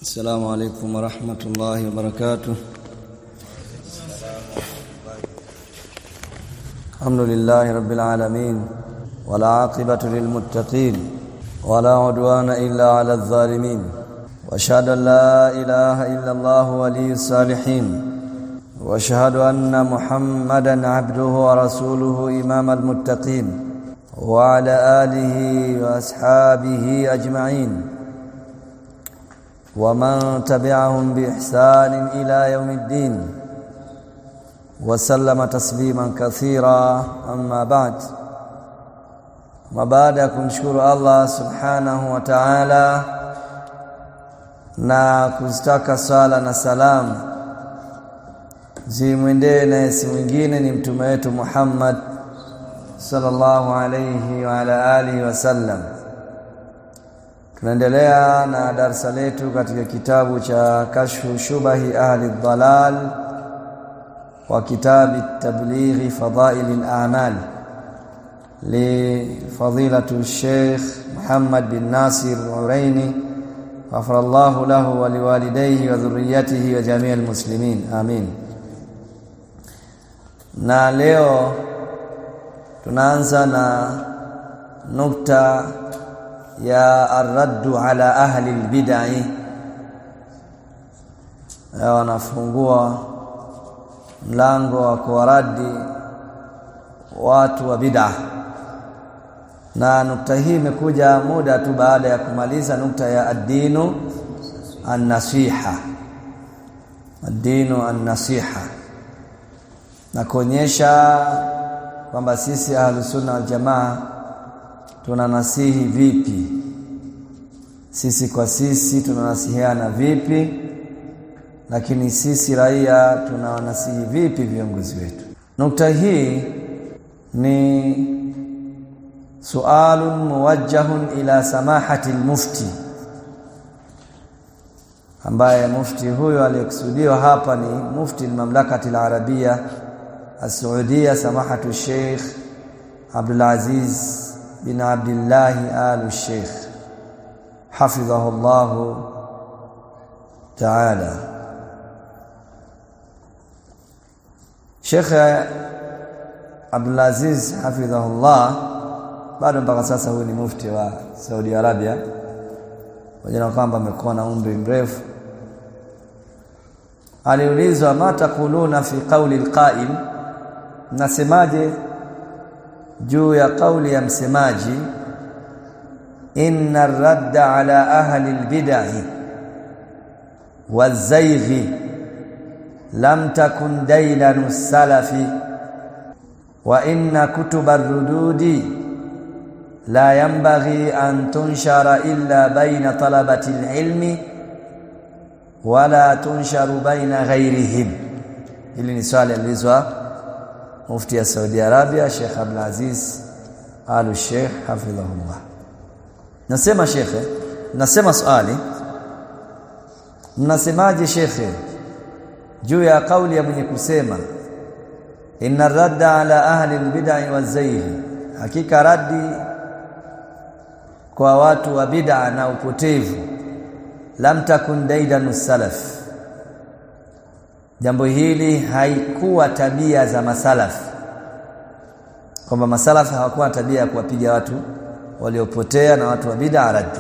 السلام عليكم ورحمة الله وبركاته الحمد لله رب العالمين ولا عاقبة للمتقين ولا عدوان إلا على الظالمين واشهد ان لا اله الا الله ولي الصالحين واشهد ان محمدا عبده ورسوله امام المتقين وعلى اله واصحابه اجمعين ومن تبعهم باحسان الى يوم الدين وسلم تسليما كثيرا اما بعد وبعد kumshukuru Allah subhanahu wa ta'ala na kuzitaka sala na salamu zimwendee na si mwingine ni mtume wetu Muhammad sallallahu alayhi wa ala alihi wasallam tunaendelea na darasa letu katika kitabu cha kashfu shubahi ahli dhalal wa kitabi tablighi fadail al-a'mal لفضيلة الشيخ محمد بن ناصر العريني غفر الله له ولوالديه وذريته وجميع المسلمين آمين na leo tunaanza na nukta ya arraddu ala ahli albid'i wanafungua mlango wa kuwaradi watu wa bid'ah na nukta hii imekuja muda tu baada ya kumaliza nukta ya ad-dinu an-nasiha ad-dinu an-nasiha na kuonyesha kwamba sisi ahlusunna wal jamaa tunanasihi vipi sisi kwa sisi tunanasihiana vipi lakini sisi raia tunawanasihi vipi viongozi wetu nukta hii ni سؤال موجه إلى سماحة المفتي ambaye mufti huyo aliyekusudiwa hapa ni mufti al-mamlakati al-arabia as-saudia samahatu sheikh Abdul Aziz bin Abdullah al-Sheikh hafidhahu Allah ta'ala Sheikh Abdul Aziz hafidhahu Allah bado mpaka sasa huyu ni mufti wa Saudi Arabia pamoja na kwamba amekuwa na umri mrefu aliulizwa mata kuluna fi qawli alqa'im nasemaje juu ya kauli ya msemaji inna ar-radda ala ahli al-bid'ah waz-zayg lam takun daylan salafi wa inna kutub ar-rududi لا ينبغي أن تنشر إلا بين طلبة العلم ولا تنشر بين غيرهم hili ni swali alizwa mufti ya Saudi Arabia Sheikh Abdul Aziz Al Sheikh hafidhahullah nasema shekhe nasema swali mnasemaje shekhe juu ya kauli ya mwenye kusema inna radda ala ahli albid'i wazayh hakika raddi kwa watu wa bid'a na upotevu lam takun daidanu salaf jambo hili haikuwa tabia za masalaf kwamba masalaf hawakuwa tabia ya kuwapiga watu waliopotea na watu wa bid'a raddi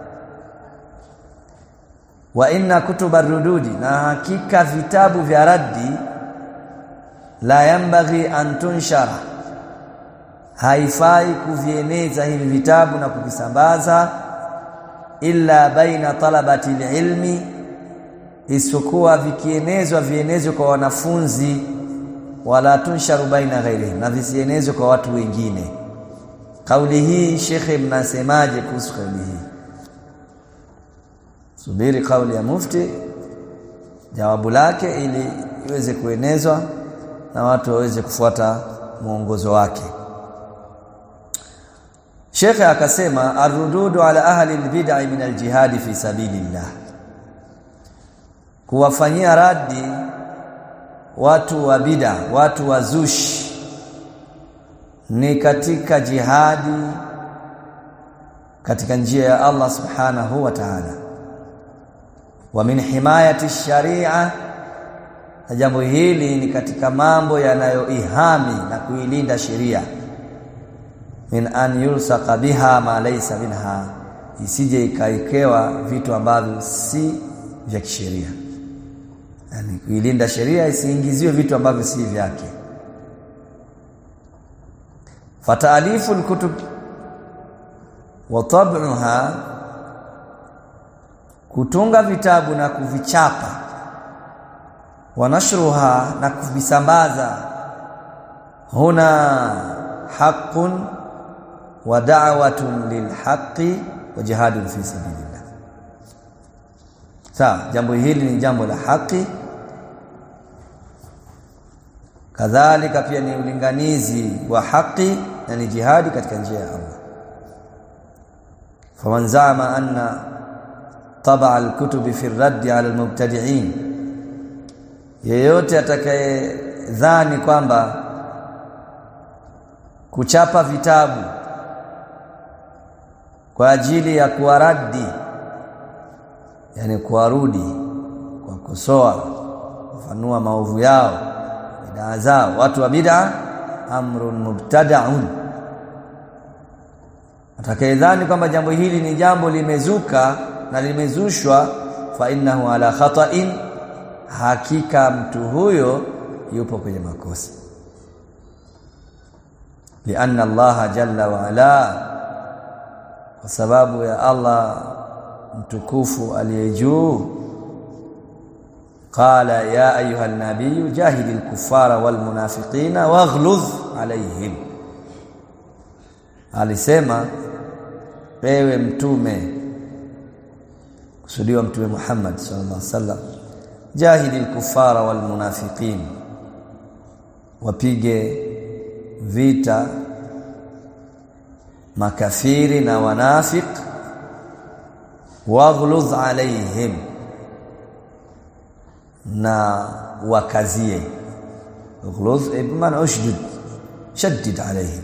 wa inna kutuba rududi na hakika vitabu vya raddi la yambaghi an tunshara haifai kuvieneza hivi vitabu na kuvisambaza illa baina talabati ilmi isipokuwa vikienezwa vienezwe kwa wanafunzi wala tunsharu baina ghairihim na visienezwe kwa watu wengine kauli hii shekhe mnasemaje kuhusu kauli hii subiri kauli ya mufti jawabu lake ili iweze kuenezwa na watu waweze kufuata mwongozo wake Shekhe akasema arrududu ala ahli albid'i min aljihad fi sabilillah kuwafanyia radi watu wa bid'a watu wa zushi ni katika jihadi katika njia ya Allah subhanahu wa ta'ala wa min himayati sharia na jambo hili ni katika mambo yanayoihami na kuilinda sheria min an yulsaqa biha ma laysa minha isije ikaikewa vitu ambavyo si vya kisheria yani kuilinda sheria isiingiziwe vitu ambavyo si vyake fataalifu alkutub wa tab'uha kutunga vitabu na kuvichapa wa nashruha na kuvisambaza huna haqqun wa da'watun lilhaqqi wa jihadun fi sabilillah sawa jambo hili ni jambo la haki kadhalika pia ni ulinganizi wa haki na ni jihadi katika njia ya Allah faman zama anna taba alkutubi fi raddi ala almubtadi'in yeyote atakayedhani kwamba kuchapa vitabu kwa ajili ya kuwaradi yani kuwarudi kwa kusoa kufanua maovu yao bidaa zao watu wa bid'a amrun mubtada'un atakayedhani kwamba jambo hili ni jambo limezuka na limezushwa fa innahu ala khata'in hakika mtu huyo yupo kwenye makosa lianna Allah jalla wa ala kwa sababu ya Allah mtukufu aliye juu qala ya ayuha nabiy jahidil kuffara wal munafiqina waghluz alaihim alisema ewe mtume kusudiwa mtume Muhammad sallallahu alaihi wasallam jahidil kuffara wal munafiqin wapige vita makafiri na wanafik waghluz alaihim na wakazie ghluz ibman ushdud shaddid alaihim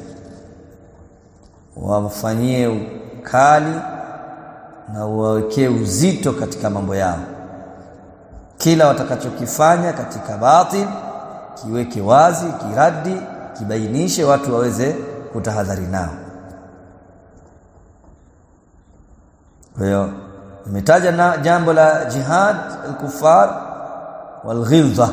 wafanyie kali na wawekee uzito katika mambo yao kila watakachokifanya katika batil kiweke wazi kiradi kibainishe watu waweze kutahadhari nao kwa hiyo imetaja na jambo la jihad al-kuffar wal-ghilza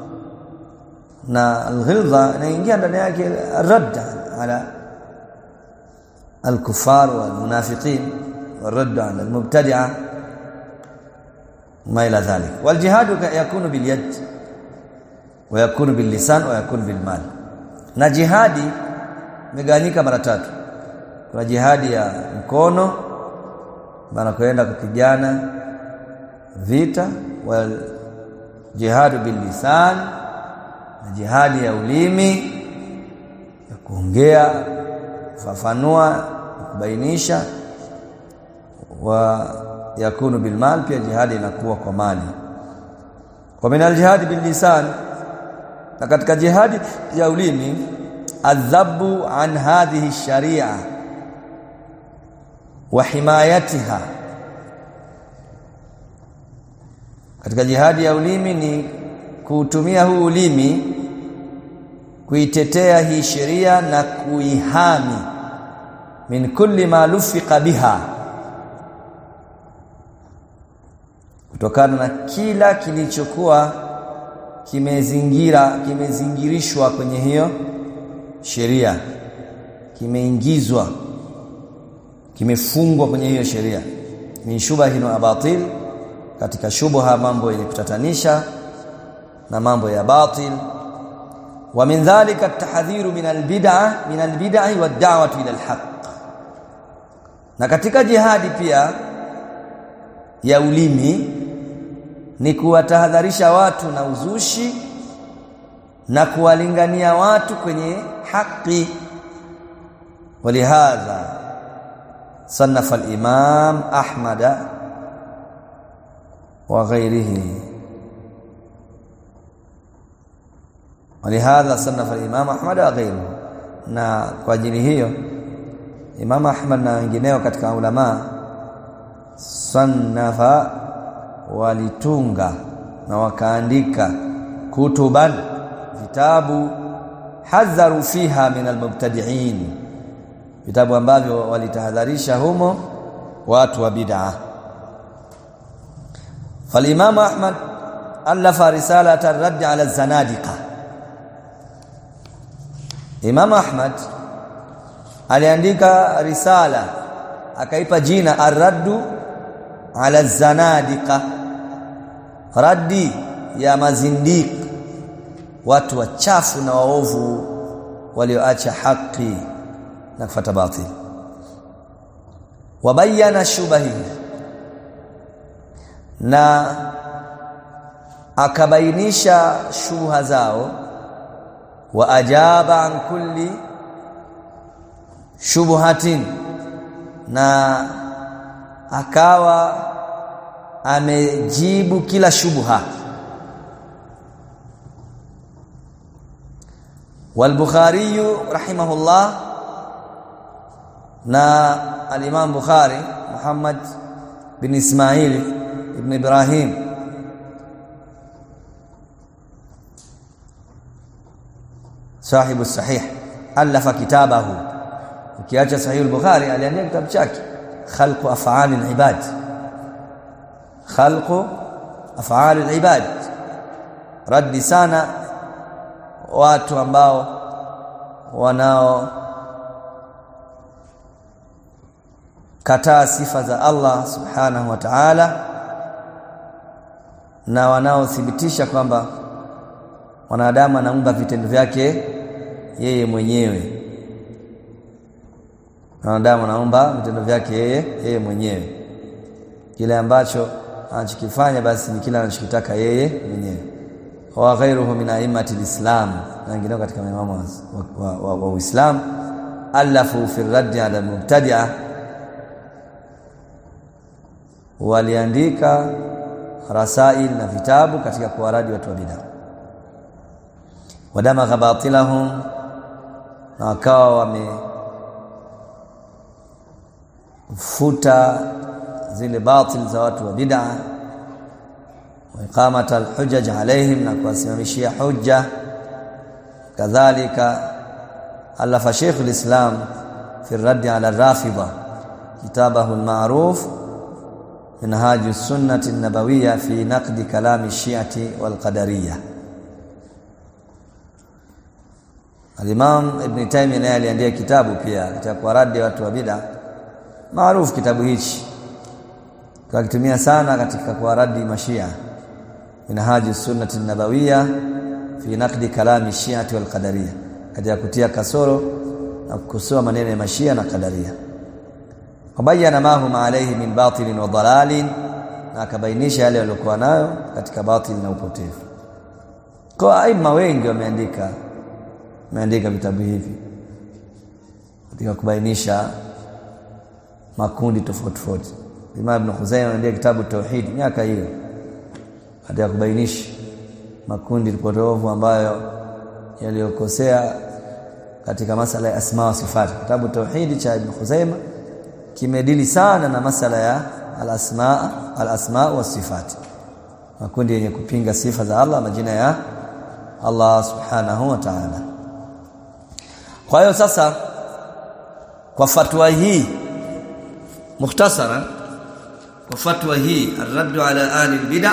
na al-ghilza inaingia ndani yake radd ala al-kuffar wal-munafiqin والرد على المبتدعه ما الى ذلك والجهاد يكون باليد ويكون باللسان ويكون بالمال na jihadi imegawanyika mara tatu kuna jihadi ya mkono bana kwenda kupigana vita wal jihadu bil lisan na jihadi ya ulimi ya kuongea kufafanua kubainisha wa yakunu bil mal pia jihadi inakuwa kwa mali kwa min al jihad bil lisan na katika jihadi ya ulimi adhabu an hadhihi sharia wa himayatiha katika jihadi ya ulimi ni kuutumia huu ulimi kuitetea hii sheria na kuihami min kulli ma lufiqa biha kutokana na kila kilichokuwa kimezingira kimezingirishwa kwenye hiyo sheria kimeingizwa kimefungwa kwenye hiyo sheria min shubahin wa batil katika shubha mambo yenye kutatanisha na mambo ya batil wa min dhalika at-tahdhiru min al-bid'ah min al-bid'ah wa ad-da'wati ila al-haqq na katika jihadi pia ya ulimi ni kuwatahadharisha watu na uzushi na kuwalingania watu kwenye haki walihadha صنف الإمام أحمد وغيره ولهذا صنف الإمام أحمد وغيره na kwa ajili hiyo Imam Ahmad na wengineo katika ulama sannafa walitunga na wakaandika kutuban vitabu hadharu fiha min almubtadi'in vitabu ambavyo walitahadharisha humo watu wa bid'ah فالامام احمد الف رساله الرد على الزنادقه امام احمد aliandika risala akaipa jina ar-raddu ala zanadiqa raddi ya mazindiq watu wachafu na waovu walioacha haki na kufuata batil wabayana shubahi na akabainisha shubha zao wa ajaba an kulli shubhatin na akawa amejibu kila shubha والبخاري رحمه الله نا الامام بخاري محمد بن اسماعيل ابن ابراهيم صاحب الصحيح الف كتابه ukiacha sahih al-bukhari aliandika kitabu chake khalqu af'al al-ibad khalqu af'al al-ibad raddi sana watu ambao wanao kataa sifa za Allah subhanahu wa ta'ala na wanaothibitisha kwamba wanadamu anaumba vitendo vyake yeye mwenyewe wanadamu anaumba vitendo vyake yeye yeye mwenyewe kile ambacho anachokifanya basi ni kile anachokitaka yeye mwenyewe wa ghairuhu min a'immati alislam na wengineo katika maimamu wa, wa, wa, wa Uislamu alafu fi raddi ala mubtadi'a waliandika rasail na vitabu katika kuwaradi watu wa bid'a wadama batilahum na wakawa wame futa zile batil za watu wa bid'a wa iqamat alhujaj alaihim na kuwasimamishia hujja kadhalika alafa Sheikh alislam fi الرد على الرافضه كتابه المعروف منهاج السنه النبويه في نقد كلام الشيعه والقدريه Al-Imam Ibn Taymiyyah naye aliandika kitabu pia cha kuwaradi watu wa bid'a maarufu kitabu hichi kakitumia sana katika kuwaradi mashia minhaji sunnati nabawiyya fi naqdi kalami shi'ati wal qadariyya katika kutia kasoro na kukosoa maneno ya mashia na qadaria wabayana ma hum alayhi min batilin wa dalalin na akabainisha yale waliokuwa nayo katika batil na upotevu kwa aima wengi wameandika wameandika vitabu hivi katika kubainisha makundi tofauti tofauti Imam Ibn Khuzaimah ameandika kitabu Tauhid miaka hiyo katika kubainisha makundi potofu ambayo yaliyokosea katika masala ya asma wa sifat kitabu Tauhid cha Ibn Khuzaimah kimedili sana na masala ya al-asma al-asma wa sifat makundi yenye kupinga sifa za Allah majina ya Allah subhanahu wa ta'ala kwa hiyo sasa kwa fatwa hii mukhtasara kwa fatwa hii arraddu ala ahli bid'a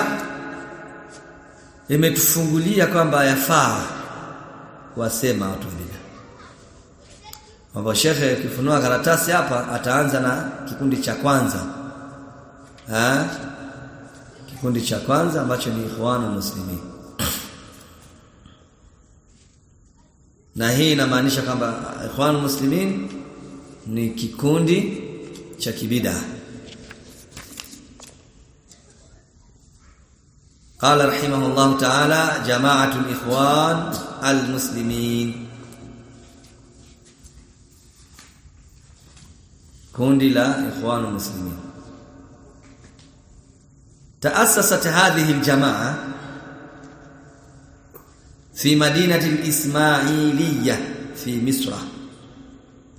imetufungulia kwamba yafaa wasema watu bid'a Mambo shekhe akifunua karatasi hapa ataanza na kikundi cha kwanza ha? kikundi cha kwanza ambacho ni ikhwanu muslimin na hii inamaanisha kwamba ikhwanu muslimin ni kikundi cha kibida قال رحمه الله تعالى جماعة الإخوان المسلمين kundi la ikhwanu muslimin تأسست هذه الجماعة في مدينة الإسماعيلية في مصر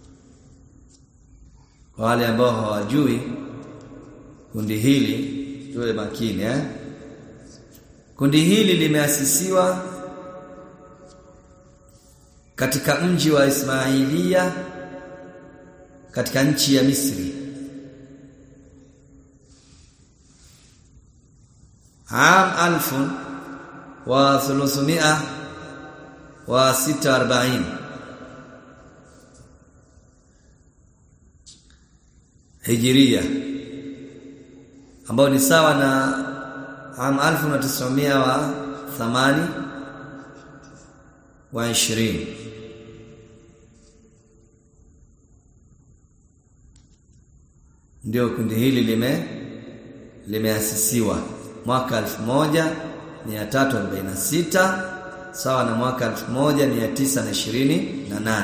wale ambao hawajui kundi hili tuwe makini eh kundi hili limeasisiwa katika mji wa Ismailia katika nchi ya Misri عام ألف وثلاثمائة وستة وأربعين hijiria ambao ni sawa na am 1980 wa 20 ndio kundi hili lime limeasisiwa mwaka 1346 sawa na mwaka 1928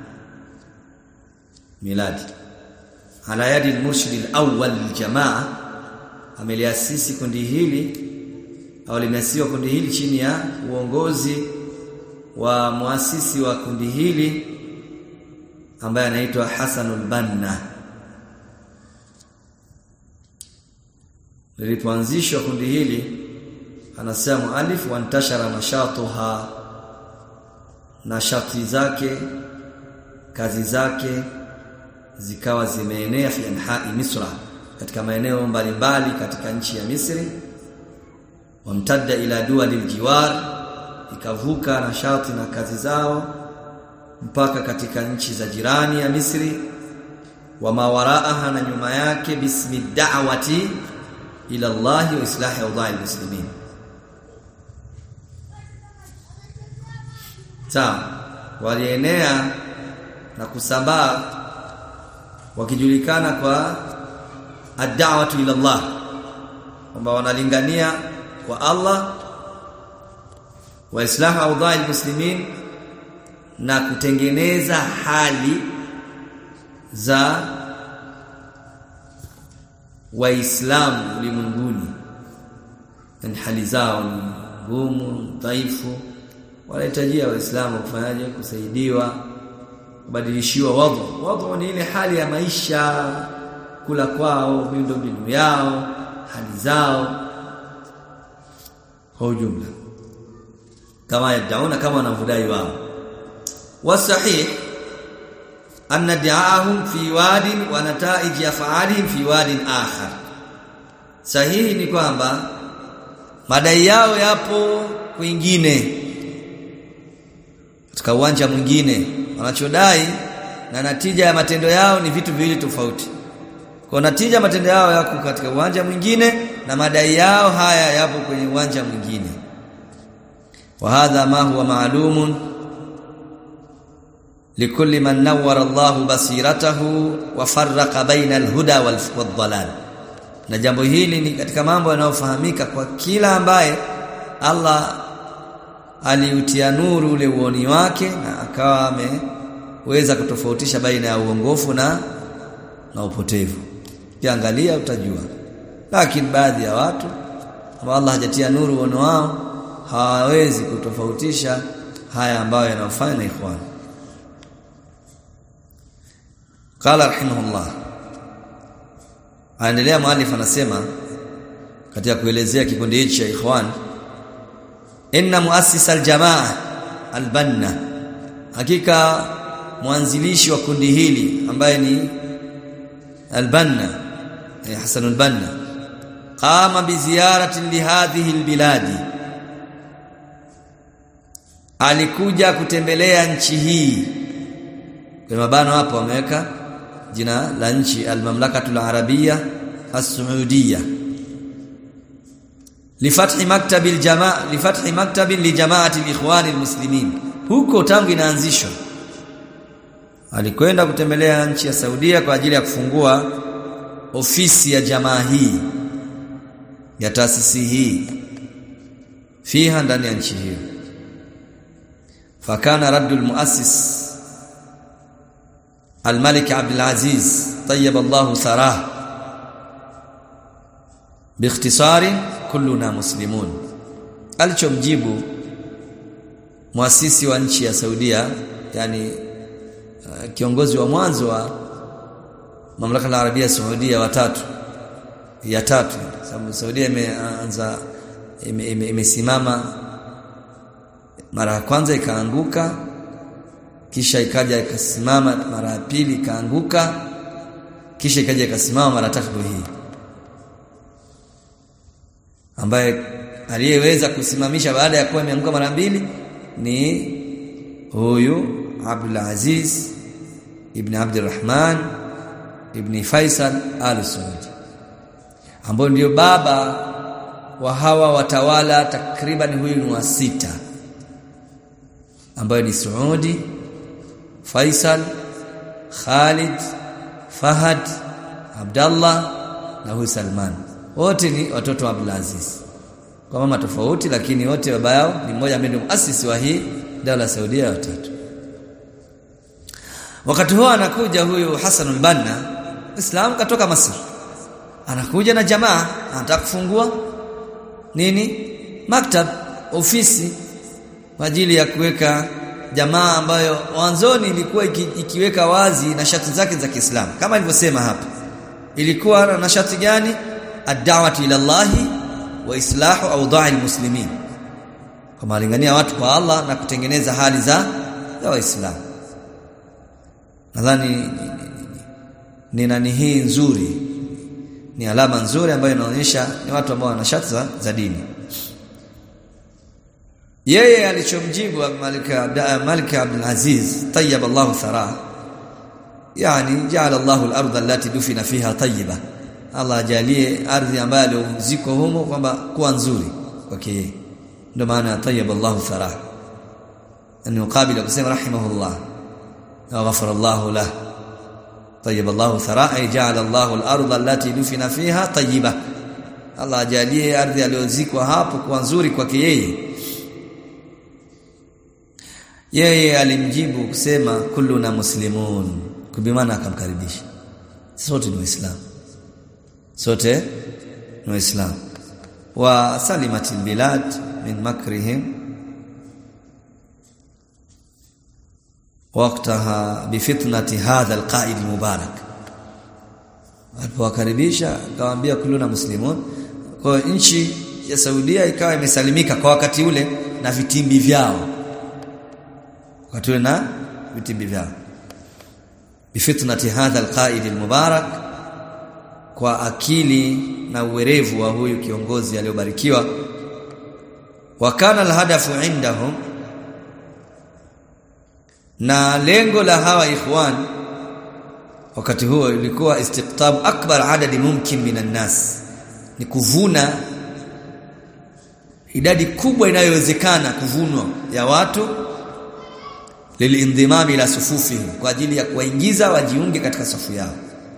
miladi ala yadi al-murshid al-awwal liljamaa ameliasisi kundi hili au limeasisiwa kundi hili chini ya uongozi wa muasisi wa kundi hili ambaye anaitwa Hasanul Banna lilipoanzishwa kundi hili anasema mualif wantashara nashatuha nashati zake kazi zake zikawa zimeenea fi anha'i misra katika maeneo mbalimbali katika nchi ya Misri wamtadda ila duwali aljiwar ikavuka nashati na kazi zao mpaka katika nchi za jirani ya Misri wa mawaraaha na nyuma yake bismi da'wati ila Allah wa islahi awda'i muslimin sawa walienea na kusambaa wakijulikana kwa ad-da'watu ila Allah kwamba wanalingania kwa Allah wa islahu awda'i muslimin na kutengeneza hali za waislamu ulimwenguni yani hali zao ni ngumu dhaifu wanahitajia waislamu kufanyaje kusaidiwa kubadilishiwa wadhu wadhu ni ile hali ya maisha kula kwao miundombinu yao hali zao kwa ujumla kama yadauna kama wanavyodai wao wasahih anna di'ahum fi wadin wa nataij af'alihim fi wadin akhar sahihi ni kwamba madai yao yapo kwingine katika uwanja mwingine wanachodai na natija ya matendo yao ni vitu viwili tofauti kwa natija matendo yao yako katika uwanja mwingine na madai yao haya yapo kwenye uwanja mwingine wa hadha ma huwa ma'lumun likulli man nawwara Allah basiratahu wa farraqa baina al-huda wal-dhalal na jambo hili ni katika mambo yanayofahamika kwa kila ambaye Allah aliutia nuru ule uoni wake na akawa ameweza kutofautisha baina ya uongofu na na upotevu kiangalia utajua lakini baadhi ya watu ambao Allah hajatia nuru uoni wao hawawezi kutofautisha haya ambayo yanafanya na ikhwan qala rahimahullah aendelea muallif anasema katika kuelezea kikundi hichi cha ikhwan inna muassis aljamaa albanna hakika mwanzilishi wa kundi hili ambaye ni albanna eh, Hasan albanna qama bi ziyarati li hadhihi albiladi alikuja kutembelea nchi hii kwa mabano hapo wameweka jina la nchi almamlakatul arabia as-saudiyya lifathi maktabi aljamaa lifathi maktabi lijamaati alikhwan almuslimin huko tangu inaanzishwa alikwenda kutembelea nchi ya Saudia kwa ajili ya kufungua ofisi ya jamaa hii ya taasisi hii fiha ndani ya nchi hiyo fakana raddul muassis الملك عبد العزيز طيب الله ثراه باختصار كلنا مسلمون alichomjibu muasisi wa nchi ya Saudia yani uh, kiongozi wa mwanzo wa mamlaka ya Arabia Saudia watatu ya tatu sababu Saudia imeanza imesimama ime, ime mara ya kwanza ikaanguka kisha ikaja ikasimama mara ya pili ikaanguka kisha ikaja ikasimama mara tatu hii ambaye aliyeweza kusimamisha baada ya kuwa imeanguka mara mbili ni huyu Abdul Aziz ibn Abdurrahman ibn Faisal Al Saud ambao ndio baba wa hawa watawala takriban huyu ni wa sita ambayo ni Saudi Faisal Khalid Fahad Abdallah na huyu Salman wote ni watoto wa Abdul Aziz kwa mama tofauti lakini wote baba yao ni mmoja ambaye ndio muasisi wa hii dola Saudia ya tatu wakati huo anakuja huyu Hassan al-Banna Islam katoka Masri anakuja na jamaa anataka kufungua nini maktab ofisi kwa ajili ya kuweka jamaa ambayo mwanzoni ilikuwa iki, ikiweka wazi na shati zake za Kiislamu kama nilivyosema hapa ilikuwa na shati gani ad-da'watu ila Allah wa islahu awda'i al-muslimin kama alingania watu kwa Allah na kutengeneza hali za za waislamu nadhani ni, ni, ni nani hii nzuri ni alama nzuri ambayo inaonyesha ni watu ambao wana shati za, za dini yeye alichomjibu Malik Malik Abdul Aziz tayyib Allah thara yani jaala Allah al-ardh allati dufina fiha tayyiba Allah ajalie ardhi ambayo aliozikwa humo kwamba kuwa nzuri kwake yeye ndio maana tayyib Allah thara ni mukabila kusema rahimahullah wa ghafara Allah lahu طيب الله ثراء أي جعل الله الأرض التي دفن فيها طيبة Allah ajalie ardhi aliyozikwa hapo kuwa nzuri kwake yeye yeye alimjibu kusema kulluna muslimun kubimana akamkaribisha sote ni waislamu sote ni waislamu wa salimatil bilad min makrihim وقتها بفتنه هذا القائد المبارك alipowakaribisha akawaambia kuluna muslimun kwa nchi ya Saudia ikawa imesalimika kwa wakati ule na vitimbi vyao wakati ule na vitimbi vyao bifitnati hadha alqaid almubarak kwa akili na uwerevu wa huyu kiongozi aliyobarikiwa wa kana alhadafu indahum na lengo la hawa ikhwan wakati huo ilikuwa istiqtab akbar adadi mumkin minan nas ni kuvuna idadi kubwa inayowezekana kuvunwa ya watu lilindimami ila sufufi kwa ajili ya kuwaingiza wajiunge katika safu yao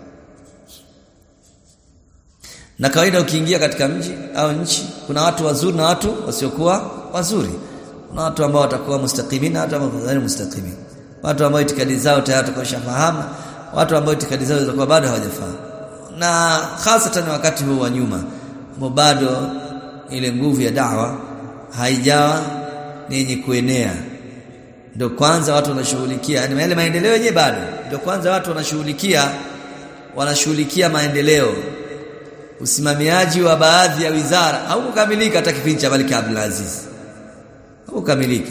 na kawaida ukiingia katika mji au nchi kuna watu wazuri na watu wasiokuwa wazuri kuna watu ambao watakuwa mustaqimina hata ambao mustaqimina watu ambao itikadi zao tayari tukoshafahamu watu ambao itikadi zao zilikuwa bado hawajafahamu na hasatan wakati huu wa nyuma ambao bado ile nguvu ya dawa haijawa ni yenye kuenea ndio kwanza watu wanashughulikia yani yale maendeleo yenyewe bado ndio kwanza watu wanashughulikia wanashughulikia maendeleo usimamiaji wa baadhi ya wizara haukukamilika hata kipindi cha Malik Abdul Aziz haukukamilika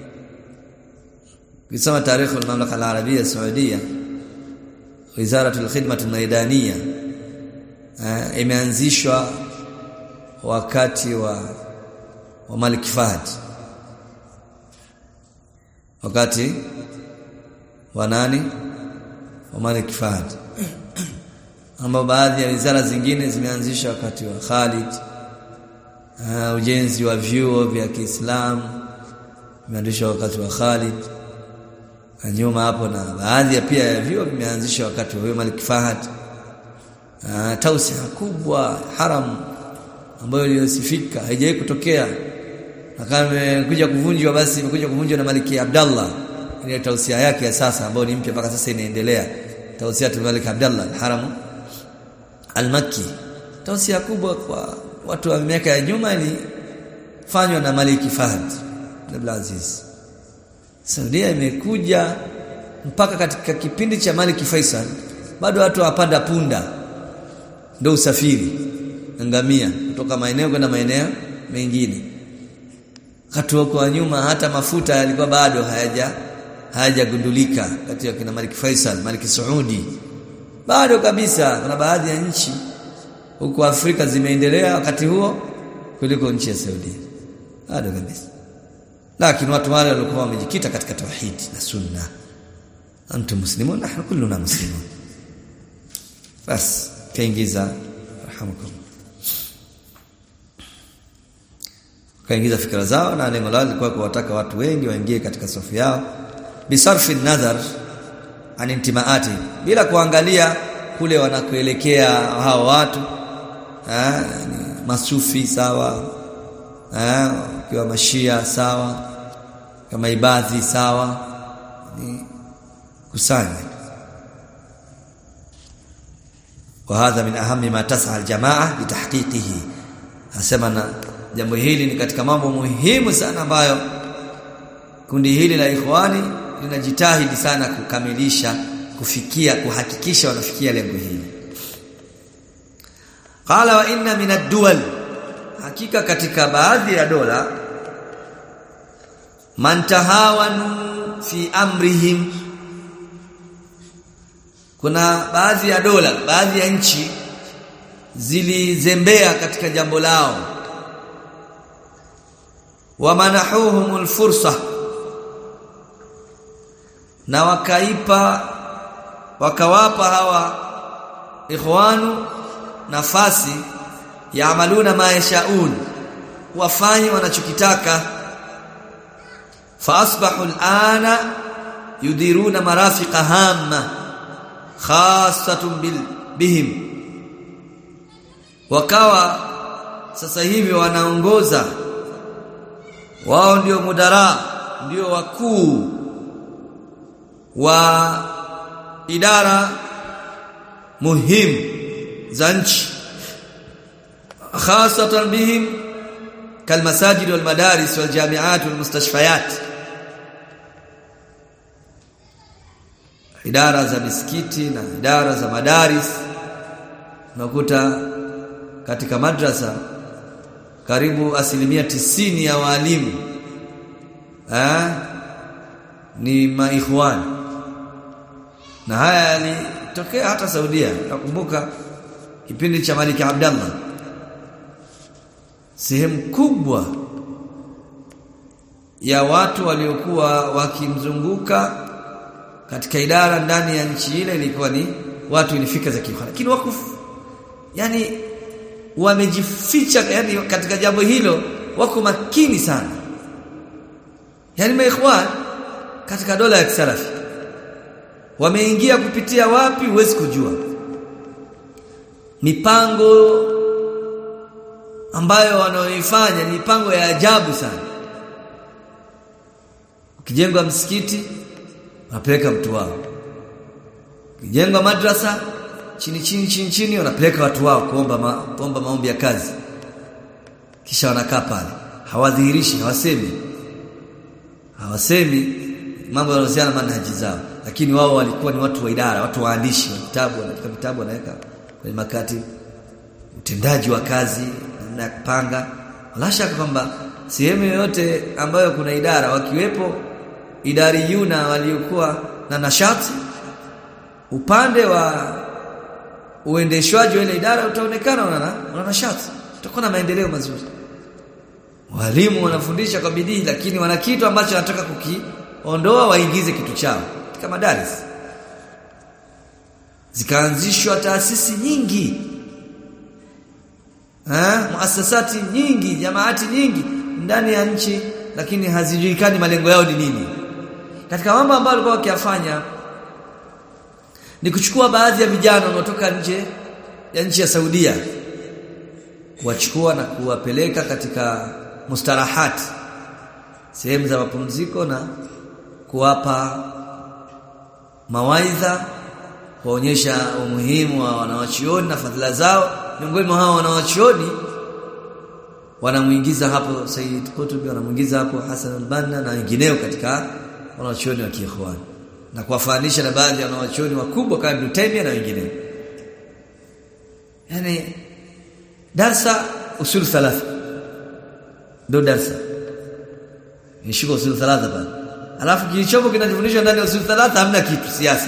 Kisoma tarikhi ya mamlaka al-Arabia Saudia Wizara al-Khidmah al-Maidaniya imeanzishwa wakati wa wa Malik Fahd wakati wa nani wa Malik Fahd ambao baadhi ya wizara zingine zimeanzishwa wakati wa Khalid uh, ujenzi wa vyuo vya Kiislamu imeanzishwa wakati wa Khalid nyuma hapo na baadhi ya pia ya vyuo vimeanzishwa wakati wa Malik Fahd uh, tausia kubwa haram ambayo iliyosifika haijawahi kutokea na kama imekuja kuvunjwa basi imekuja kuvunjwa na Maliki Abdallah ile tausia yake ya sasa ambayo ni mpya mpaka sasa inaendelea tausia ya Malik Abdallah al-Haram al-Makki tausia kubwa kwa watu wa miaka ya nyuma ilifanywa na Maliki Fahd Abdul Aziz Saudia imekuja mpaka katika kipindi cha Maliki Faisal bado watu wapanda punda ndio usafiri ngamia kutoka maeneo kwenda maeneo mengine wakati wa nyuma hata mafuta yalikuwa bado hayaja hayajagundulika kati ya kina Malik Faisal Malik Saudi bado kabisa kuna baadhi ya nchi huko Afrika zimeendelea wakati huo kuliko nchi ya Saudi bado kabisa lakini watu wale walikuwa wamejikita katika tauhid na sunna antum muslimun nahnu kulluna muslimun bas kaingiza rahamukum kaingiza fikra zao na lengo lao lilikuwa kuwataka watu wengi waingie katika safu yao bisarfi nadhar an intimaati bila kuangalia kule wanakoelekea hao watu eh masufi sawa eh kiwa mashia sawa kama ibadhi sawa ni kusanya وهذا من اهم ما تسعى الجماعه لتحقيقه asema na jambo hili ni katika mambo muhimu sana ambayo kundi hili la ikhwani linajitahidi sana kukamilisha kufikia kuhakikisha wanafikia lengo hili qala wa inna min ad-duwal hakika katika baadhi ya dola man tahawanu fi amrihim kuna baadhi ya dola baadhi ya nchi zilizembea katika jambo lao wamanahuhumul fursa na wakaipa wakawapa hawa ikhwanu nafasi yaamaluna ma yashaun wafanye wanachokitaka fa asbahu alana yudiruna marafiqa hamma khassatun bil bihim wakawa sasa hivi wanaongoza wao ndio mudara ndio wakuu wa idara muhimu za nchi khasatan bihim kalmasajid walmadaris waljamiat walmustashfayat idara za misikiti na idara za madaris unakuta katika madrasa karibu asilimia tisini ya walimu eh ni maikhwan na haya yalitokea hata Saudia nakumbuka kipindi cha Malik Abdallah sehemu kubwa ya watu waliokuwa wakimzunguka katika idara ndani ya nchi ile ilikuwa ni watu ilifika za kikhwan lakini wako yani wamejificha yani katika jambo hilo wako makini sana yani maikhwan katika dola ya kisalafi wameingia kupitia wapi huwezi kujua mipango ambayo wanaoifanya ni mipango ya ajabu sana ukijengwa msikiti wanapeleka mtu wao ukijengwa madrasa chini chini chini chini wanapeleka watu wao kuomba ma, kuomba maombi ya kazi kisha wanakaa pale hawadhihirishi hawasemi hawasemi mambo yanayohusiana na manhaji zao lakini wao walikuwa ni watu wa idara watu waandishi wa vitabu wanaandika vitabu wanaweka kwenye makati utendaji wa kazi namna ya kupanga wala shaka kwamba sehemu yoyote ambayo kuna idara wakiwepo idari yuna waliokuwa na nashati upande wa uendeshwaji wa ile idara utaonekana una una nashati utakuwa na maendeleo mazuri walimu wanafundisha kwa bidii lakini wana kitu ambacho wanataka kukiondoa waingize kitu chao katika madaris zikaanzishwa taasisi nyingi ha? muasasati nyingi jamaati nyingi ndani ya nchi lakini hazijulikani malengo yao ni nini katika mambo ambayo walikuwa wakiyafanya ni kuchukua baadhi ya vijana wanaotoka nje ya nchi ya Saudia kuwachukua na kuwapeleka katika mustarahat sehemu za mapumziko na kuwapa mawaidha kuonyesha umuhimu wa wanawachioni na fadhila zao miongoni mwa hao wanawachioni wanamuingiza hapo Said Qutb wanamuingiza hapo Hassan al-Banna na wengineo katika wanawachuoni wa kiikhwan na kuwafanisha na baadhi ya wanawachuoni wakubwa kama Ibn Taymiyyah na wengineo yani darsa usul thalatha ndio darsa nishika usul thalatha pale alafu kilichopo kinachofundishwa ndani ya usul thalatha hamna kitu siasa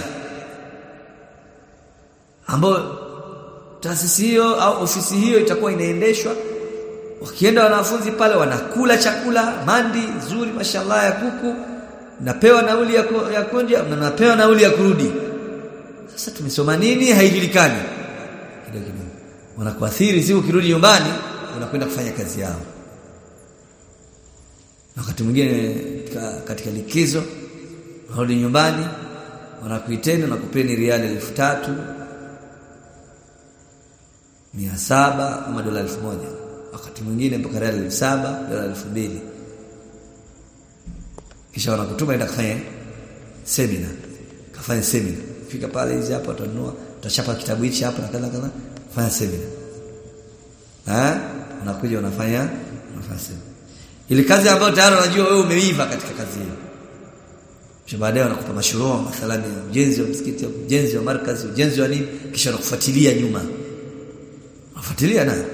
ambayo taasisi hiyo au ofisi hiyo itakuwa inaendeshwa wakienda wanafunzi pale wanakula chakula mandi nzuri mashallah ya kuku napewa nauli ya, ku, ya kunja na napewa nauli ya kurudi sasa tumesoma nini haijulikani kidogo kidogo wanakuathiri siku ukirudi nyumbani unakwenda kufanya kazi yao na wakati mwingine katika likizo unarudi nyumbani wanakuiteni na kupeni riali elfu tatu mia saba ama dola elfu moja wakati mwingine mpaka riali elfu saba dola elfu mbili kisha wanakutuma enda kufanya semina kafanya semina fika pale hizi hapa utanunua utachapa kitabu hichi hapa na kadha kadha fanya semina eh unakuja unafanya unafanya semina ili kazi ambayo tayari unajua wewe umeiva katika kazi hiyo kisha baadaye wanakupa mashurua mathalani ujenzi wa msikiti ujenzi wa markazi ujenzi wa nini kisha wanakufuatilia nyuma unafuatilia na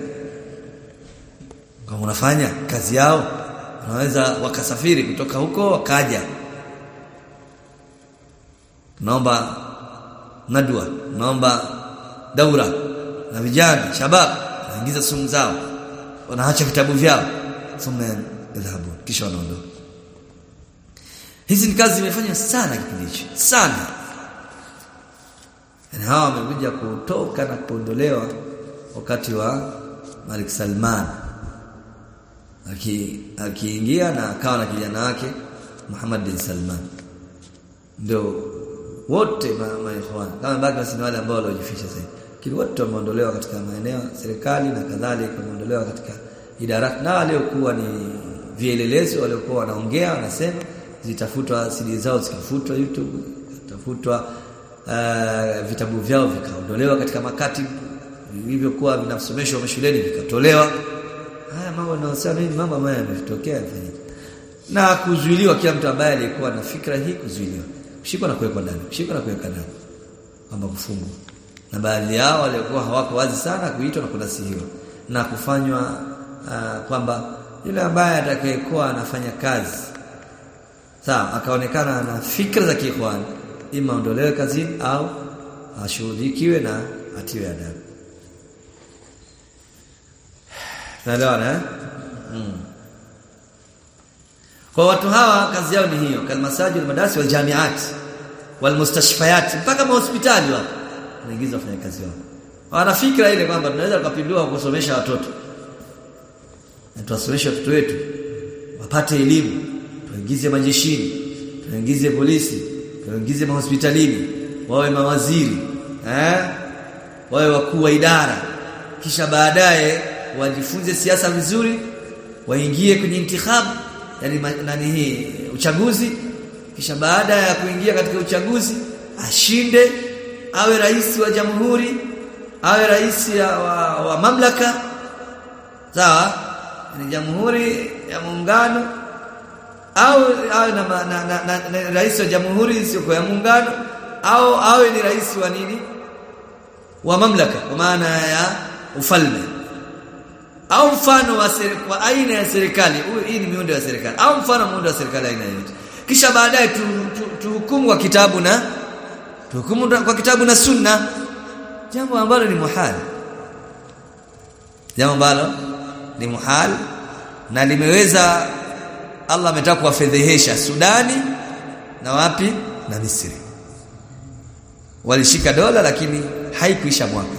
kama unafanya kazi yao wanaweza wakasafiri kutoka huko wakaja naomba nadwa naomba daura na vijana shabab wanaingiza sumu zao wanaacha vitabu vyao thumma yadhhabu kisha wanaondoka hizi ni kazi zimefanywa sana kipindi hicho sana na hawa wamekuja kutoka na kuondolewa wakati wa Malik Salman akiingia na akawa na kijana wake Muhammad bin Salman ndio wote maikhwan kama baki basi ni wale ambao waliojificha sasa kile wote wameondolewa katika maeneo serikali na kadhalika wameondolewa katika idara na waliokuwa ni vielelezo waliokuwa wanaongea wanasema zitafutwa CD zao zikafutwa YouTube zitafutwa uh, vitabu vyao vikaondolewa katika makati vilivyokuwa vinasomeshwa mashuleni vikatolewa haya mambo yanayosema hivi mambo ambayo yametokea yafanyika na kuzuiliwa kila mtu ambaye alikuwa na fikra hii kuzuiliwa kushikwa na kuwekwa ndani kushikwa na kuweka ndani kwamba kufungwa na baadhi yao waliokuwa hawako wazi sana kuitwa na kunasihiwa na kufanywa uh, kwamba yule ambaye atakayekuwa anafanya kazi sawa akaonekana na fikra za kiikhwan ima ondolewe kazini au ashughulikiwe na atiwe adabu Naelewana eh? Mm. Kwa watu hawa kazi yao ni hiyo, kalmasajid madarasi wal jamiat wal mustashfayat mpaka mahospitali wapo. Wanaingiza wafanyakazi wao. Wana fikra ile kwamba tunaweza kupindua kusomesha watoto. Na tuwasomeshe watoto wetu wapate elimu, tuingize majeshini, tuingize polisi, tuingize mahospitalini, wawe mawaziri, eh? Wawe wakuu wa idara. Kisha baadaye wajifunze siasa vizuri waingie kwenye intikhabu yani nani hii uchaguzi kisha baada ya kuingia katika uchaguzi ashinde awe rais wa jamhuri awe rais wa, wa mamlaka sawa ni jamhuri ya muungano au awe na, na, na, na, na rais wa jamhuri sio ya muungano au awe ni rais wa nini wa mamlaka kwa maana ya ufalme au mfano wa, wa aina ya serikali hii ni miundo ya serikali au mfano muundo wa serikali aina yote kisha baadaye tuhukumu tu, tu kwa kitabu na tuhukumu kwa kitabu na sunna jambo ambalo ni muhal jambo ambalo ni muhal na limeweza Allah ametaka kuwafedhehesha Sudani na wapi na Misri walishika dola lakini haikuisha mwaka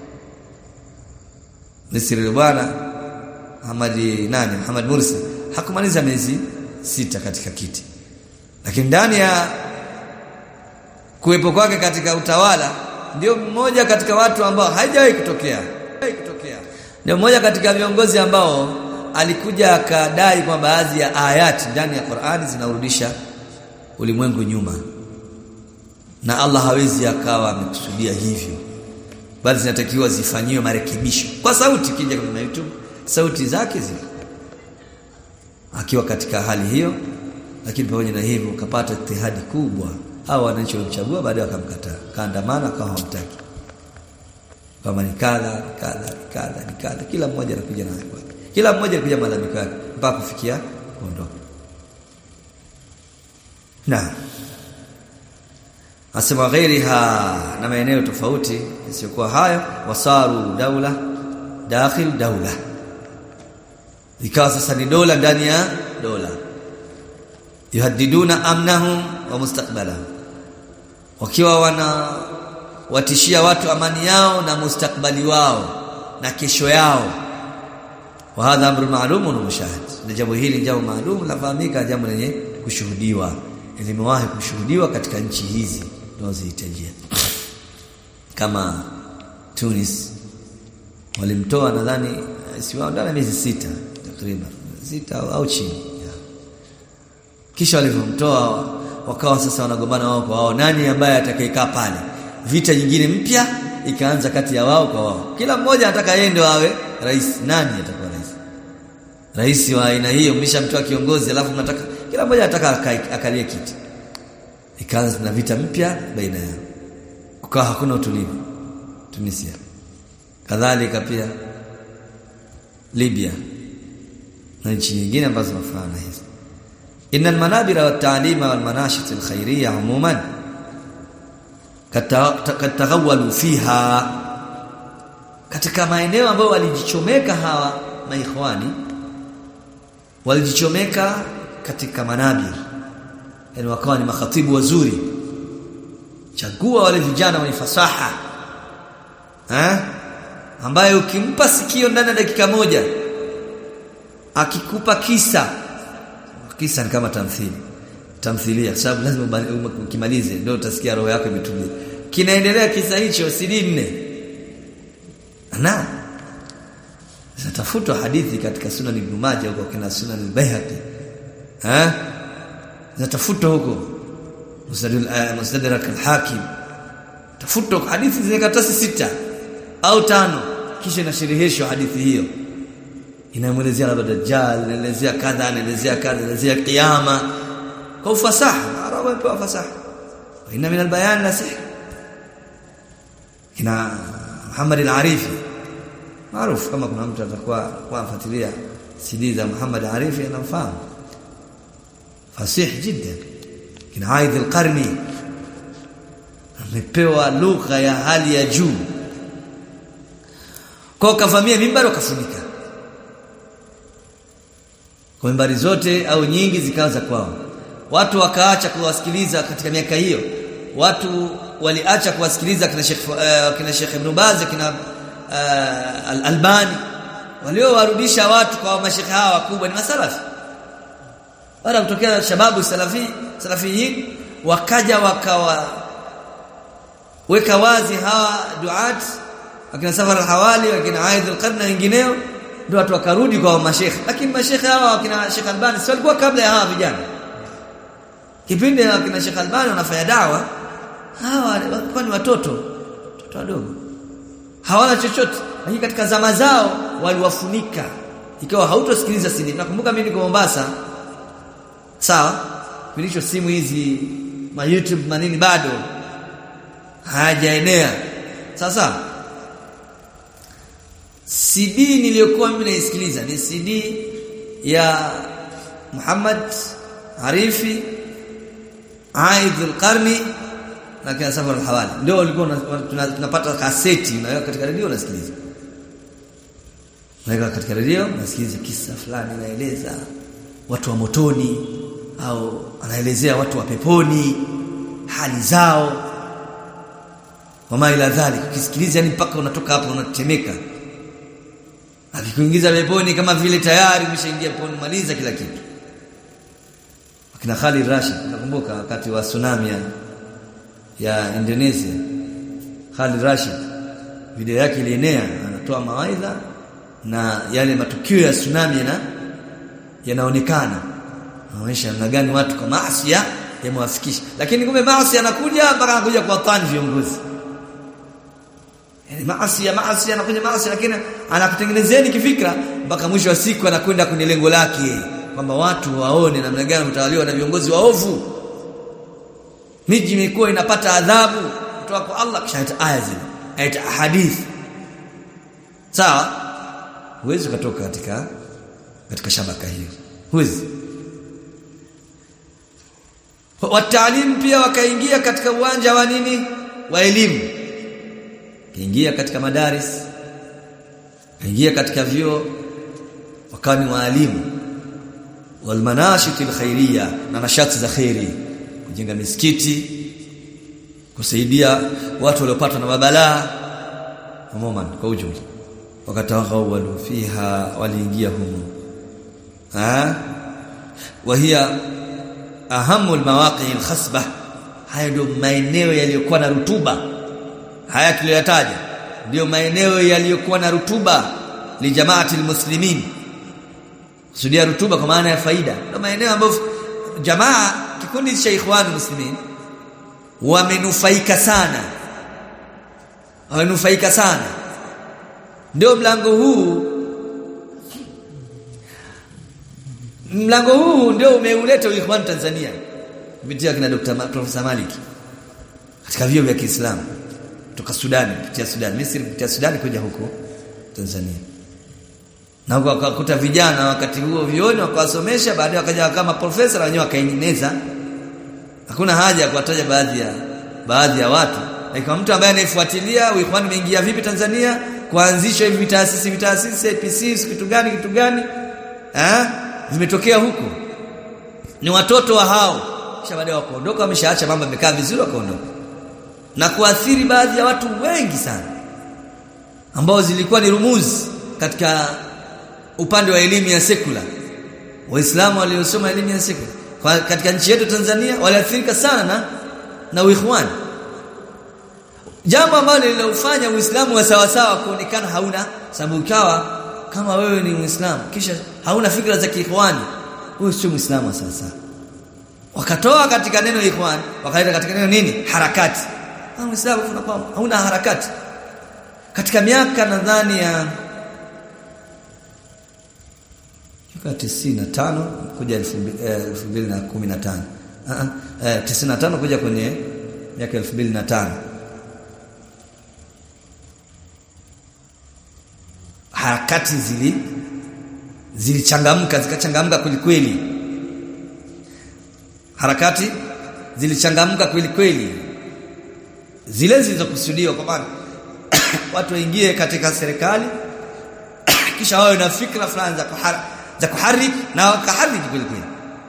Misri bwana Muhammad nani Muhammad Mursi hakumaliza miezi sita katika kiti lakini ndani ya kuwepo kwake katika utawala ndio mmoja katika watu ambao haijawahi kutokea kutokea ndio mmoja katika viongozi ambao alikuja akadai kwa baadhi ya ayati ndani ya Qur'ani zinarudisha ulimwengu nyuma na Allah hawezi akawa amekusudia hivyo bali zinatakiwa zifanyiwe marekebisho kwa sauti kija kwenye YouTube sauti zake ziko akiwa katika hali hiyo lakini pamoja na hivyo ukapata itihadi kubwa au wananchi walimchagua baadaye wakamkataa kaandamana akawa hamtaki kama ni kadha ni kadha ni kadha ni kadha kila mmoja anakuja na yake kila mmoja anakuja malalamiko yake mpaka kufikia kuondoka na asema ghairiha na maeneo tofauti isiyokuwa hayo wasaru daula dakhil daula ikawa sasa ni dola ndani ya dola yuhaddiduna amnahum wa mustaqbalahum wakiwa wana watishia watu amani yao na mustakbali wao na kesho yao wa hadha amru ma'lum wa mushahad na jambo hili jambo maalum lafahamika jambo lenye kushuhudiwa limewahi kushuhudiwa katika nchi hizi tunazohitajia kama Tunis walimtoa nadhani si ndani miezi sita takriban sita au chini kisha walivyomtoa wakawa sasa wanagombana wao kwa wao nani ambaye atakayekaa pale vita nyingine mpya ikaanza kati ya wao kwa wao kila mmoja anataka yeye ndio awe rais nani atakuwa rais rais wa aina hiyo mshamtoa kiongozi alafu mnataka kila mmoja anataka akalie kiti ikaanza na vita mpya baina yao kukawa hakuna utulivu Tunisia kadhalika pia Libya na nchi nyingine ambazo zinafanana hizi inna almanabira watalima walmanashit alkhairiyya umuman kataghawalu fiha katika maeneo ambayo walijichomeka hawa maikhwani walijichomeka katika manabir yani wakawa ni makhatibu wazuri chagua wale vijana wenye fasaha eh ambaye ukimpa sikio ndani ya dakika moja akikupa kisa kisa ni kama tamthili tamthilia sababu lazima ukimalize ndio utasikia roho yako imetulia kinaendelea kisa hicho sidi nne na zinatafutwa hadithi katika sunan ibn majah huko kina sunan al-baihaqi eh zinatafutwa huko musnadrak al-hakim tafutwa hadithi zile katasi sita au tano kisha inashereheshwa hadithi hiyo inamwelezea labda dajjal inaelezea kadha inaelezea kadha inaelezea kiyama kwa ufasaha arabu wamepewa fasaha inna min albayan la sihr ina Muhammad al-Arifi maarufu kama kuna mtu atakuwa kufuatilia CD za Muhammad al-Arifi anamfahamu fasih jiddan kina Aidh al-Qarni amepewa lugha ya hali ya juu kwa kavamia mimbari wakafunika kwa mimbari zote au nyingi zikaanza kwao watu wakaacha kuwasikiliza katika miaka hiyo watu waliacha kuwasikiliza kina Sheikh uh, kina Sheikh Ibn Baz kina uh, Al-Albani waliowarudisha watu kwa mashekhe hawa wakubwa ni masalafi baada kutokea shababu salafi salafiyin wakaja wakawa weka wazi hawa duat akina Safar al-Hawali akina Aidh al-Qarn na wengineo ndio watu wakarudi kwa mashekhe lakini mashekhe hawa akina Sheikh Albani si walikuwa kabla ya hawa vijana kipindi akina Sheikh Albani wanafanya dawa hawa walikuwa ni watoto watoto wadogo hawana chochote lakini katika zama zao waliwafunika ikawa hautosikiliza CD nakumbuka mimi niko Mombasa sawa kilicho simu hizi ma YouTube manini bado hajaenea sasa CD niliyokuwa mimi naisikiliza ni CD ya Muhammad Arifi Aidh al-Qarni na kina Safar al-Hawali ndio walikuwa tunapata kaseti unaweka katika redio unasikiliza unaweka katika redio unasikiliza kisa fulani naeleza watu wa motoni au anaelezea watu wa peponi hali zao wama ila dhalik ukisikiliza yani mpaka unatoka hapo unatemeka akikuingiza peponi kama vile tayari umeshaingia peponi maliza kila kitu akina Khalid Rashid nakumbuka wakati wa tsunami ya, ya Indonesia Khalid Rashid video yake ilienea anatoa mawaidha na yale matukio ya tsunami na yanaonekana anaonyesha namna gani watu kwa maasi yamewafikisha lakini kumbe maasi yanakuja mpaka anakuja kwa tani viongozi yani maasi ya maasi anakuja maasi lakini anakutengenezeni kifikra mpaka mwisho wa siku anakwenda kwenye lengo lake kwamba watu waone namna gani mtawaliwa na viongozi waovu miji imekuwa inapata adhabu kutoka kwa Allah kisha aya zile aya hadithi sawa huwezi ukatoka katika katika shabaka hiyo huwezi wataalim pia wakaingia katika uwanja wa nini wa elimu kaingia katika madaris kaingia katika vyuo wakawa ni waalimu walmanashit alkhairiyya na nashati za khairi kujenga misikiti kusaidia watu waliopatwa na mabalaa umuman kwa ujumla wakatawaghawalu fiha waliingia humo ah wa hiya ahamu almawaqi alkhasbah haya ndio maeneo yaliyokuwa na rutuba haya tuliyotaja ndio maeneo yaliyokuwa na rutuba li jamaati almuslimin kusudia rutuba kwa maana ya faida ndio maeneo ambayo jamaa kikundi cha ikhwan muslimin wamenufaika sana wamenufaika sana ndio mlango huu mlango huu ndio umeuleta uikhwan Tanzania kupitia kina Dr. Ma, Profesa Malik katika vyuo vya Kiislamu kutoka Sudan kupitia Sudan Misri kupitia Sudan kuja huko Tanzania na huko wakakuta vijana wakati huo vioni wakawasomesha baadaye wakaja kama profesa na wenyewe wakaeneza hakuna haja ya kuwataja baadhi ya baadhi ya watu na kama mtu ambaye anayefuatilia uikhwan umeingia vipi Tanzania kuanzishwa hivi vitaasisi vitaasisi APC kitu gani kitu gani eh vimetokea huko ni watoto wa hao kisha baadaye wakaondoka wameshaacha mambo yamekaa vizuri wakaondoka na kuathiri baadhi ya watu wengi sana ambao zilikuwa ni rumuzi katika upande wa elimu ya sekula waislamu waliosoma elimu ya sekula kwa katika nchi yetu Tanzania waliathirika sana na na uikhwan jambo ambalo lilofanya uislamu wa sawa sawa kuonekana hauna sababu kawa kama wewe ni muislamu kisha hauna fikra za kiikhwani wewe sio muislamu wa sawa sawa wakatoa katika neno ikhwan wakaenda katika neno nini harakati ah muislamu unakuwa hauna harakati katika miaka nadhani ya miaka 95 kuja 2015 ah eh 95 kuja kwenye miaka 2005 harakati zili zilichangamka zikachangamka kweli kweli harakati zilichangamka kweli kweli zile zilizokusudiwa kwa maana watu waingie katika serikali kisha wawe na fikra fulani za kuhara za kuhariki na wakahariki kweli kweli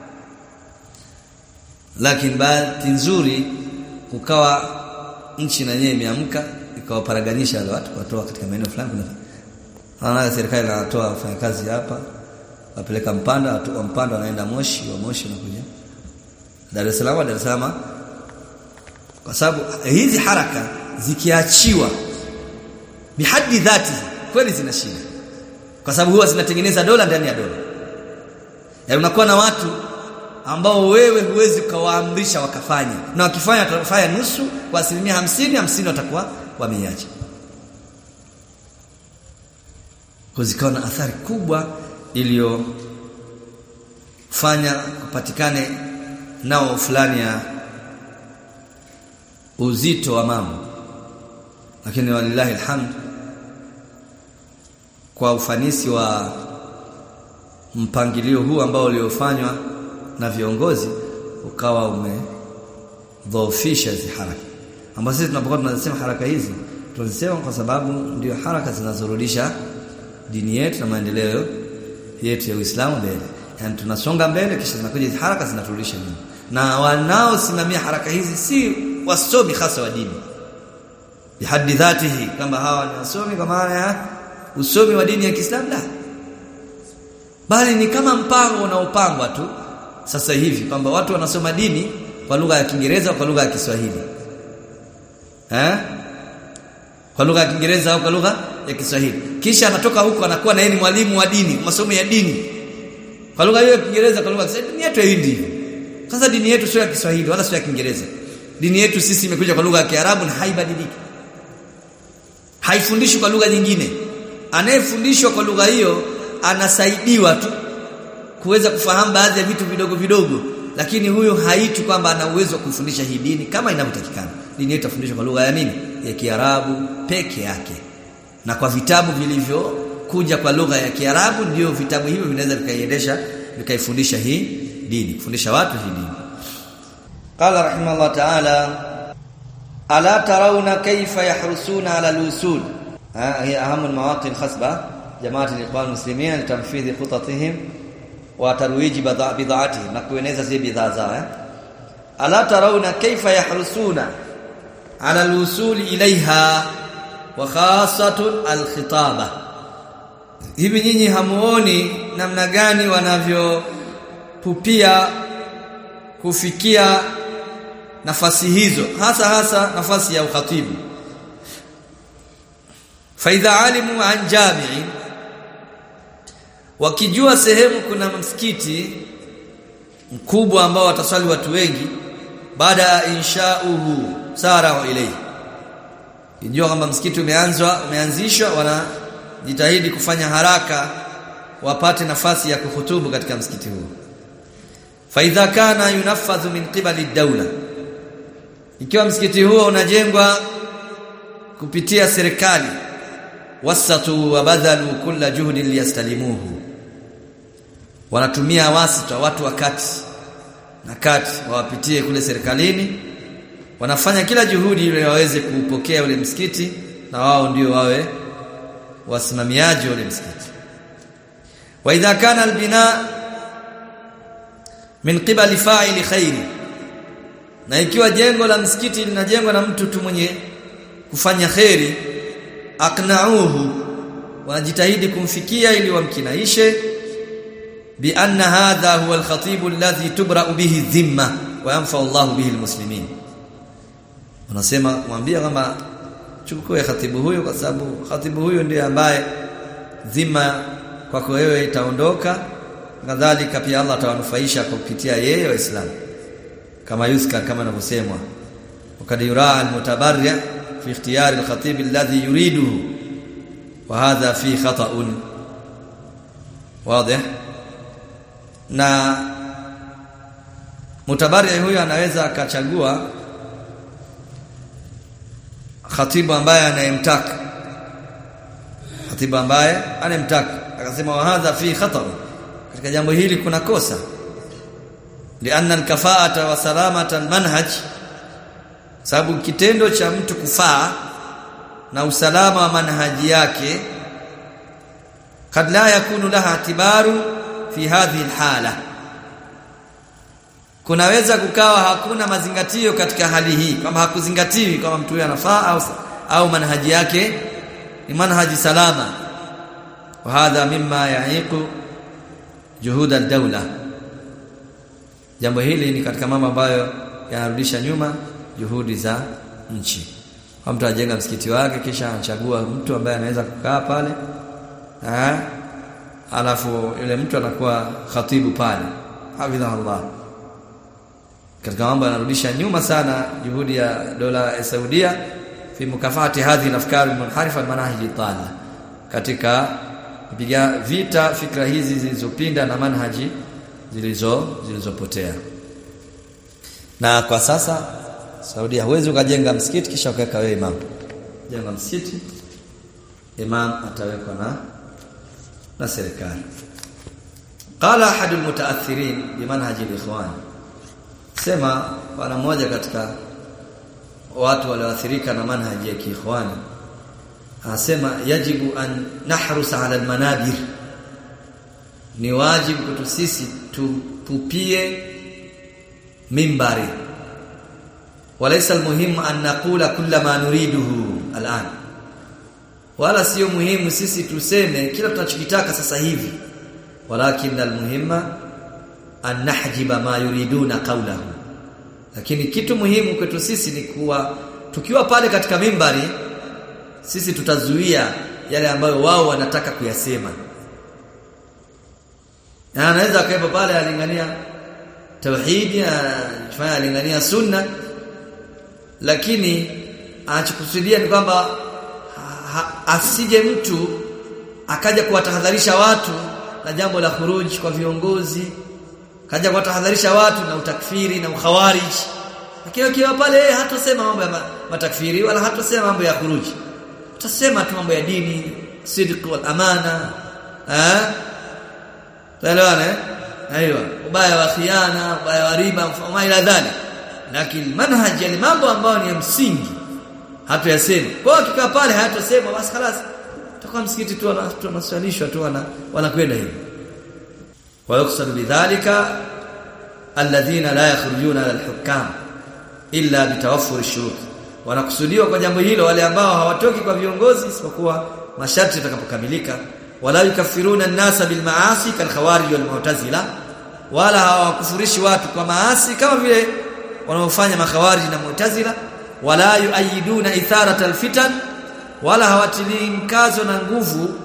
lakini bahati nzuri kukawa nchi na yenyewe imeamka ikawaparaganisha wale watu kuwatoa katika maeneo fulani kuna Anaona serikali inatoa wafanyakazi hapa wapeleka Mpanda watu wa Mpanda wanaenda Moshi wa Moshi wanakuja Dar es Salaam Dar es Salaam kwa sababu hizi haraka zikiachiwa bihadi dhati kweli zina shida kwa sababu huwa zinatengeneza dola ndani ya dola yaani unakuwa na watu ambao wewe huwezi ukawaamrisha wakafanya na wakifanya watafanya nusu kwa asilimia hamsini hamsini watakuwa wameiacha kuzikawa na athari kubwa iliyofanya kupatikane nao fulani ya uzito wa mambo lakini walillahi alhamd kwa ufanisi wa mpangilio huu ambao uliofanywa na viongozi ukawa umedhoofisha hizi haraka ambazo sisi tunapokuwa tunasema haraka hizi tunazisema kwa sababu ndio haraka zinazorudisha dini yetu na maendeleo yetu ya Uislamu mbele. Yaani tunasonga mbele kisha zinakuja hizi haraka zinaturudisha nyuma. Na wanaosimamia haraka hizi si wasomi hasa wa dini. Bihaddi dhatihi kama hawa ni wasomi kwa maana ya usomi wa dini ya Kiislamu la. Bali ni kama mpango unaopangwa tu sasa hivi kwamba watu wanasoma dini kwa lugha ya Kiingereza kwa lugha ya Kiswahili. Eh? Kwa lugha ya Kiingereza au kwa lugha ya Kiswahili. Kisha anatoka huko anakuwa na yeye ni mwalimu wa dini, masomo ya dini. Kwa lugha hiyo ya Kiingereza kwa lugha ya Kiswahili dini yetu hii Sasa dini yetu sio ya Kiswahili wala sio ya Kiingereza. Dini yetu sisi imekuja kwa lugha ya Kiarabu na haibadiliki. Haifundishwi kwa lugha nyingine. Anayefundishwa kwa lugha hiyo anasaidiwa tu kuweza kufahamu baadhi ya vitu vidogo vidogo lakini huyo haitu kwamba ana uwezo wa kufundisha hii dini kama inavyotakikana. Dini yetu tafundishwa kwa lugha ya nini? Ya Kiarabu peke yake na kwa vitabu vilivyokuja kwa lugha ya Kiarabu ndio vitabu hivyo vinaweza vikaiendesha vikaifundisha hii dini kufundisha watu hii dini qala rahimahullah ta'ala ala tarawna kayfa yahrusuna ala al-usul هي أهم المواطن الخصبة جماعة الإخوان المسلمين لتنفيذ خططهم وترويج بضاعتهم نكوينeza zile bidhaa zao eh ala tarawna kayfa yahrusuna ala al-usul ilayha wa khassatun al-khitaba hivi nyinyi hamuoni namna gani wanavyopupia kufikia nafasi hizo hasa hasa nafasi ya ukhatibu faidha alimu an jami'i wakijua sehemu kuna msikiti mkubwa ambao wataswali watu wengi baada ya inshauhu sara ilayhi kijua kwamba msikiti umeanzwa umeanzishwa wanajitahidi kufanya haraka wapate nafasi ya kuhutubu katika msikiti huo faidha kana yunaffadhu min qibali dawla ikiwa msikiti huo unajengwa kupitia serikali wasatu wa badhalu kulla juhdi liyastalimuhu wanatumia wasita watu wakati na kati wawapitie kule serikalini wanafanya kila juhudi ili waweze kupokea ule msikiti na wao ndio wawe wasimamiaji ule msikiti wa idha kana albina min qibali fa'ili khairi na ikiwa jengo la msikiti linajengwa na mtu tu mwenye kufanya khairi aqna'uhu wanajitahidi kumfikia ili wamkinaishe bi anna hadha huwa al-khatib alladhi tubra'u bihi dhimma wa yanfa Allah bihi al-muslimin wanasema mwambie kwamba chukue khatibu huyo kwa sababu khatibu huyo ndiye ambaye dhima kwako wewe itaondoka kadhalika pia Allah atawanufaisha kupitia yeye waislamu kama yuska kama inavyosemwa wakad yuraa al-mutabarri' في اختيار الخطيب الذي يريده وهذا فيه خطأ واضح na mutabari huyo anaweza akachagua khatibu ambaye anayemtaka khatibu ambaye anayemtaka akasema wa hadha fi khatar katika jambo hili kuna kosa lianna alkafaata wa salamata almanhaj sababu kitendo cha mtu kufaa na usalama wa manhaji yake kad la yakunu laha atibaru fi hadhihi alhala kunaweza kukawa hakuna mazingatio katika hali hii kama hakuzingatiwi kama mtu huyo anafaa au, au manhaji yake ni manhaji salama wa hadha mimma ya'iqu juhud ad-dawla jambo hili ni katika mambo ambayo yanarudisha nyuma juhudi za nchi. Kwa mtu ajenga msikiti wake kisha anachagua mtu ambaye anaweza kukaa pale. Eh? Alafu yule mtu anakuwa khatibu pale. Hafidhahullah. Katika mambo yanarudisha nyuma sana juhudi ya dola ya Saudia fi mukafati hadhi al-afkar al-munharifa al-manahij al katika kupiga vita fikra hizi zilizopinda na manhaji zilizo zilizopotea. Na kwa sasa Saudi huwezi ukajenga msikiti kisha ukaweka wewe imam. Jenga msikiti imam atawekwa na na serikali. Qala ahadul mutaathirin bi manhaj al-ikhwan. Sema bwana mmoja katika watu walioathirika na manhaji ya kiikhwani anasema yajibu an nahrus ala almanabir ni wajibu kwetu sisi tupupie mimbari walaysa almuhimu an naqula kulla ma nuriduhu al'an wala sio muhimu sisi tuseme kila tunachokitaka sasa hivi walakin almuhimma an nahjiba ma yuriduna qawlahu lakini kitu muhimu kwetu sisi ni kuwa tukiwa pale katika mimbari sisi tutazuia yale ambayo wao wanataka kuyasema na anaweza akaepo pale alingania tauhidi afanya alingania sunna lakini anachokusudia ni kwamba asije mtu akaja kuwatahadharisha watu na jambo la khuruji kwa viongozi kaja kuwatahadharisha watu na utakfiri na ukhawarij lakini akiwa pale hatosema mambo ya matakfiri wala hatosema mambo ya khuruji utasema tu mambo ya dini sidq wal amana eh Taelewana eh? Aiyo. Ubaya wa khiana, ubaya wa riba, mfano ila dhali. Lakini manhaj ya mambo ambayo ni ya msingi hatuyasema. Kwa hiyo kikaa pale hayatosema basi خلاص. Tutakuwa msikiti tu tunaswalishwa tu wana wanakwenda hivi. Wa yuqsad bidhalika alladhina la yakhrujuna ala alhukam illa bitawaffur ash-shurut. Wanakusudiwa kwa jambo hilo wale ambao hawatoki kwa viongozi isipokuwa masharti yatakapokamilika wala yukaffiruna an-nasa bil ma'asi kal khawarij wal mu'tazila wala hawakufurishi watu kwa maasi kama vile wanaofanya makhawarij na mu'tazila wala yuayiduna itharat al-fitan wala hawatilii mkazo na nguvu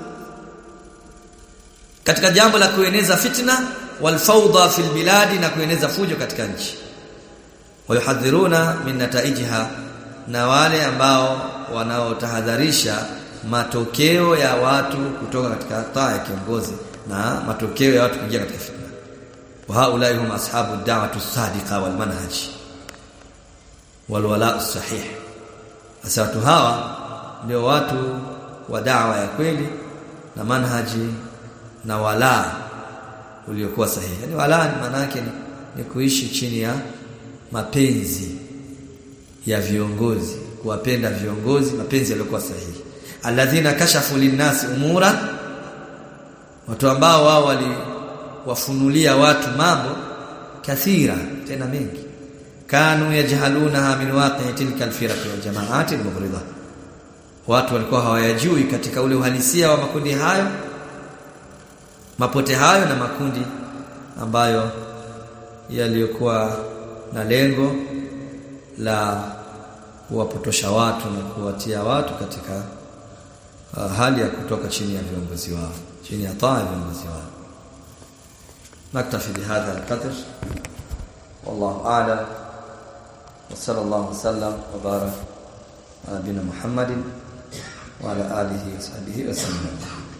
katika jambo la kueneza fitna wal fawda fil biladi na kueneza fujo katika nchi wayuhadhiruna min nataijiha na wale ambao wanaotahadharisha matokeo ya watu kutoka katika taa ya kiongozi na matokeo ya watu kuingia katika fitna wa haulai hum ashabu da'watu sadiqa wal manhaj wal wala'u sahih hasa watu hawa ndio watu wa da'wa ya kweli na manhaji na wala uliokuwa sahihi yani wala maana yake ni, ni kuishi chini ya mapenzi ya viongozi kuwapenda viongozi mapenzi yaliyokuwa sahihi alladhina kashafu linnasi umura watu ambao wao waliwafunulia watu mambo kathira tena mengi kanu yajhalunaha min waqi'i tilka alfiraq wal jama'at almughrida watu walikuwa hawayajui katika ule uhalisia wa makundi hayo mapote hayo na makundi ambayo yaliyokuwa na lengo la kuwapotosha watu na kuwatia watu katika uh, hali ya kutoka chini ya viongozi wao chini ya taa ya viongozi wao naktafi bihadha alqadr wallahu a'lam wa sallallahu wasallam wa barak ala nabina muhammadin wa ala alihi wa sahbihi wa sallam